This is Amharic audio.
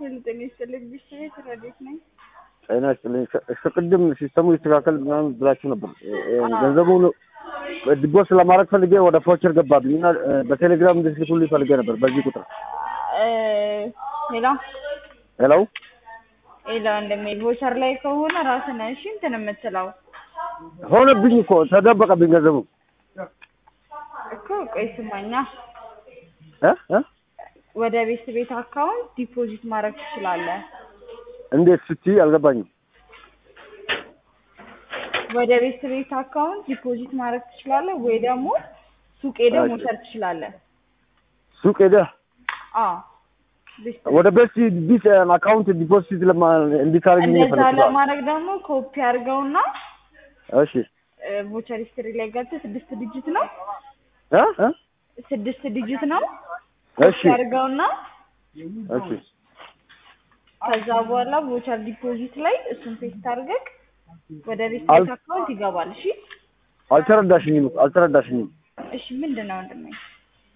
ጤና ይስጥልኝ ብሽት ረዴት ነኝ። ጤና ይስጥልኝ። እስከ ቅድም ሲስተሙ ይስተካከል ምናምን ብላችሁ ነበር። ገንዘቡን ዲቦስ ለማድረግ ፈልጌ ወደ ፎቸር ገባብኝ እና በቴሌግራም እንድትልኩልኝ ፈልጌ ነበር በዚህ ቁጥር። ሄሎ ሄሎ ሄሎ፣ እንደሚል ቮቸር ላይ ከሆነ ራስን እሺ እንትን የምትለው ሆነብኝ እኮ ተደበቀብኝ ገንዘቡ እኮ። ቆይ ስማኛ፣ እ እ ወደ ቤት ቤት አካውንት ዲፖዚት ማድረግ ትችላለህ። እንዴት ስትይ አልገባኝም። ወደ ቤት ቤት አካውንት ዲፖዚት ማድረግ ትችላለህ፣ ወይ ደግሞ ሱቅ ሄደህ መውሰድ ትችላለህ። ሱቅ ሄደህ አዎ ቤት ወደ ቤት ቢት አካውንት ዲፖዚት ለማ እንዲታረግ እንደዛ ይፈልጋል። ለማድረግ ደግሞ ኮፒ አድርገውና እሺ ቮቸር ሂስትሪ ላይ ገብተህ ስድስት ዲጂት ነው እ እ ስድስት ዲጂት ነው እሺ ኮፒ አድርገውና እሺ ከዛ በኋላ ቮቸር ዲፖዚት ላይ እሱን ፔስት አድርገህ ወደ ቤት አል- ቤት አካውንት ይገባል። እሺ አልተረዳሽኝም አልተረዳሽኝም። እሺ ምንድን ነው ወንድሜ?